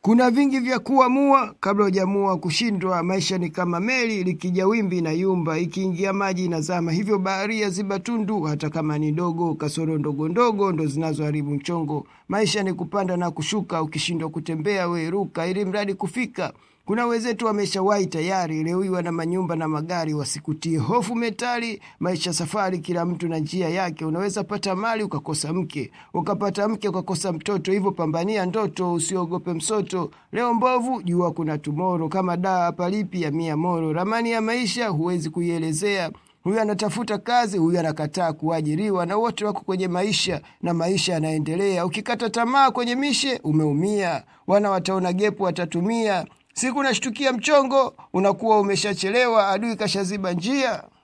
Kuna vingi vya kuamua kabla hujamua kushindwa. Maisha ni kama meli, likija wimbi na yumba, ikiingia maji inazama. Hivyo baharia ziba tundu, hata kama ni dogo. Kasoro ndogo ndogo ndo zinazoharibu mchongo. Maisha ni kupanda na kushuka, ukishindwa kutembea we ruka, ili mradi kufika. Kuna wenzetu wameshawahi tayari, leo hii wana manyumba na magari, wasikutie hofu metali. Maisha safari, kila mtu na njia yake. Unaweza pata mali ukakosa mke, ukapata mke ukakosa mtoto. Hivyo pambania ndoto, usiogope msoto. Leo mbovu, jua kuna tumoro, kama daa palipi ya mia moro. Ramani ya maisha huwezi kuielezea huyu anatafuta kazi, huyu anakataa kuajiriwa, na wote wako kwenye maisha na maisha yanaendelea. Ukikata tamaa kwenye mishe, umeumia. Wana wataona gepu, watatumia siku. Nashtukia mchongo, unakuwa umeshachelewa, adui kashaziba njia.